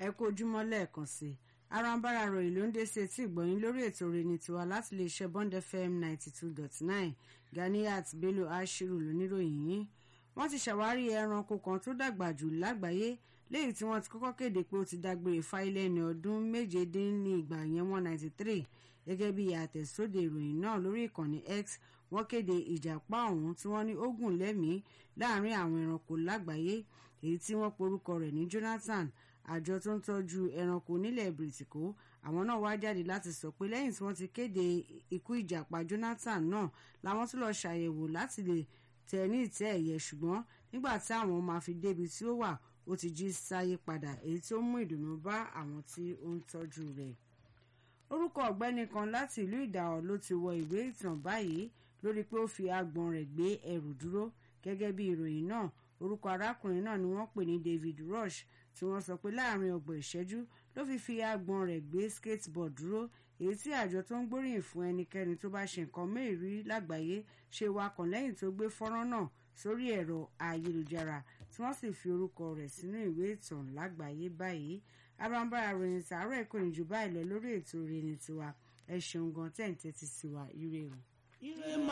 ẹ kú ojúmọ́ lẹ́ẹ̀kan sí i arambara ròyìn ló ń dé sí etí ìgbọ̀nyín lórí ètò rẹni tiwa láti lè ṣe bond fm ninety two dot nine ganiyat bello ashiru lóníròyìn yìí wọ́n ti ṣàwárí ẹranko kan tó dàgbà jù lágbàáyé léyìí tí wọ́n ti kọ́kọ́ kéde pé ó ti dágbére fáìlẹ̀ ní ọdún méjedínnígba yẹn one ninety three gẹ́gẹ́ bí àtẹ̀sóde ìròyìn náà lórí ìkànnì x wọ́n kéde ìjàpá ọ̀hún tí wọ́n ní ó gùn lẹ́mìí láàrin àwọn ẹranko lágbàáyé èyí tí wọ́n porúkọ rẹ̀ ní Jonathan àjọ tó ń tọ́jú ẹranko nílẹ̀ bìrìtìkó àwọn náà wá jáde láti sọ pé lẹ́yìn tí wọ́n ti kéde ikú ìjàpá Jonathan náà làwọn tún lọ ṣàyẹ̀wò láti lè tẹ̀ ní ìtẹ́ ẹ̀yẹ ṣùgbọ́n nígbà tí àwọn máa fi débi tí ó wà ó ti jí sáyé padà èyí tó mú ìdùnnú bá àwọn tí ó ń tọ́jú rẹ̀ orúkọ ọ̀gbẹ́ni kan láti ìlú ìdàọ̀ ló ti wọ ìwé ìtàn báyìí lórí pé ó fi agbọ̀n rẹ̀ gbé ẹrù dúró gẹ́gẹ́ bí ìròyìn náà orúkọ arákùnrin náà ni wọ́n pè ní David Rush tí wọ́n sọ pé láàrin ọgbọ̀n ìṣẹ́jú ló fi fi agbọ̀n rẹ̀ gbé skateboard dúró èyí tí àjọ tó ń gbóríyìn fún ẹnikẹ́ni tó bá ṣe nǹkan mẹ́rin lágbàáyé ṣe wakàn lẹ́yìn tó gbé fọ́nrán náà sórí ẹ̀rọ ayélujára tí wọ́n sì fi orúkọ rẹ̀ sínú ìwé ìtàn lágbàáyé báyìí abambara ròyìn tààrọ̀ ẹ̀kọ́ ìjù báyìí lọ lórí ètò ìrìn tiwa ẹ ṣeun gan tẹ̀ ń tẹ́tí sí wa ire o. ire